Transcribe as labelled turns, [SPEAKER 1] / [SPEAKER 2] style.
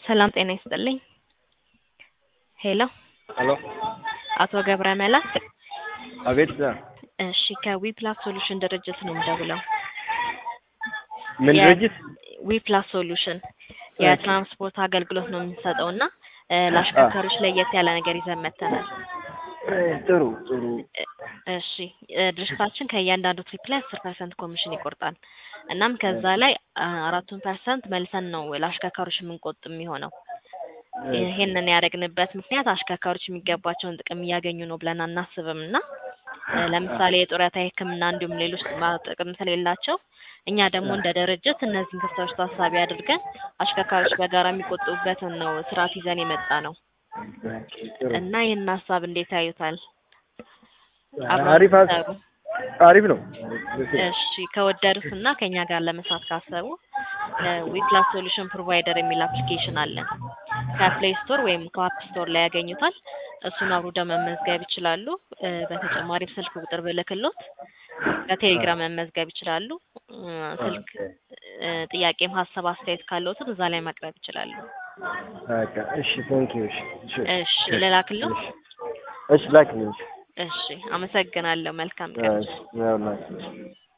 [SPEAKER 1] ሰላም ጤና ይስጥልኝ። ሄሎ
[SPEAKER 2] ሄሎ
[SPEAKER 1] አቶ ገብረ መላክ
[SPEAKER 2] አቤት
[SPEAKER 1] እሺ ከዊፕላስ ሶሉሽን ድርጅት ነው የምደውለው።
[SPEAKER 2] ምን
[SPEAKER 1] የ-
[SPEAKER 2] ድርጅት?
[SPEAKER 1] ዊፕላስ ሶሉሽን የትራንስፖርት አገልግሎት ነው የምንሰጠው እና እ፣ ለአሽከርካሪዎች ለየት ያለ ነገር ይዘን መጥተናል።
[SPEAKER 2] ጥሩ ጥሩ
[SPEAKER 1] እ፣ እሺ እ፣ ድርጅታችን ከእያንዳንዱ ትሪፕ ላይ አስር ፐርሰንት ኮሚሽን ይቆርጣል። እናም ከዛ ላይ አ፣ አራቱን ፐርሰንት መልሰን ነው ለአሽከርካሪዎች የምንቆጥ የሚሆነው። ይሄንን ያደረግንበት ምክንያት አሽከርካሪዎች የሚገባቸውን ጥቅም እያገኙ ነው ብለን አናስብም እና እ፣ ለምሳሌ የጡረታ የሕክምና እንዲሁም ሌሎች ጥቅማ ጥቅም ስለሌላቸው እኛ ደግሞ እንደ ድርጅት እነዚህን ክፍተቶች ታሳቢ አድርገን አሽከርካሪዎች በጋራ የሚቆጥቡበትን ነው ስርዓት ይዘን የመጣ ነው
[SPEAKER 2] ጥሩ
[SPEAKER 1] እና ይህን ሀሳብ እንዴት ያዩታል? አብረው
[SPEAKER 2] አሪፍ ሀስ-
[SPEAKER 1] ሲሰሩ
[SPEAKER 2] አሪፍ ነው።
[SPEAKER 1] እሺ ከወደዱት እና ከኛ ጋር ለመስራት ካሰቡ ዊፕላስ ሶሉሽን ፕሮቫይደር የሚል አፕሊኬሽን አለን። ከፕሌይ ስቶር ወይም ከአፕ ስቶር ላይ ያገኙታል። እሱን አውርደው መመዝገብ ይችላሉ። እ፣ በተጨማሪም ስልክ ቁጥር ብልክሎት በቴሌግራም መመዝገብ ይችላሉ። እ፣ ስልክ እ፣ ጥያቄም ሀሳብ አስተያየት ካለዎትም እዛ ላይ ማቅረብ ይችላሉ።
[SPEAKER 2] በቃ እሺ፣ ቴንክ ዩ። እሺ
[SPEAKER 1] እሺ ልላክልዎ?
[SPEAKER 2] እሺ ላክልኝ።
[SPEAKER 1] እሺ አመሰግናለሁ። መልካም ቀን።
[SPEAKER 2] እሺ ያውላችሁ